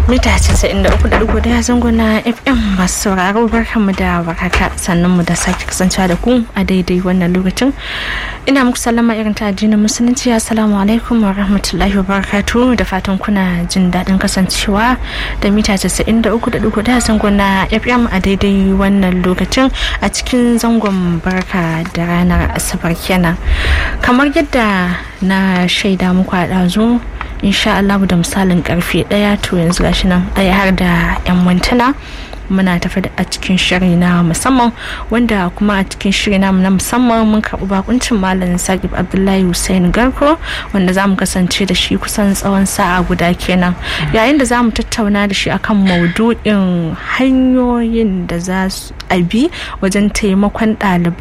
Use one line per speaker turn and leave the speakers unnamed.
mita 93.1 zango na fm masu sauraro barkanmu da warhaka sannan mu da sake kasancewa da ku a daidai wannan lokacin ina muku sallama irin ta addinin musulunci assalamu alaikum wa rahmatullahi wa barakatu da fatan kuna jin daɗin kasancewa da mita 93.1 zango na fm a daidai wannan lokacin a cikin zangon barka da ranar asabar kenan kamar yadda na shaida muku a ɗazu insha Allah da misalin karfe daya to yanzu gashi nan daya har da yan mintuna muna tafi a cikin shiri na musamman wanda kuma a cikin shiri na na musamman mun karɓi bakuncin malam sagib abdullahi hussein garko wanda za mu kasance da shi kusan tsawon sa'a guda kenan yayin da za mu tattauna da shi akan maudu'in hanyoyin da za su abi wajen taimakon ɗalibai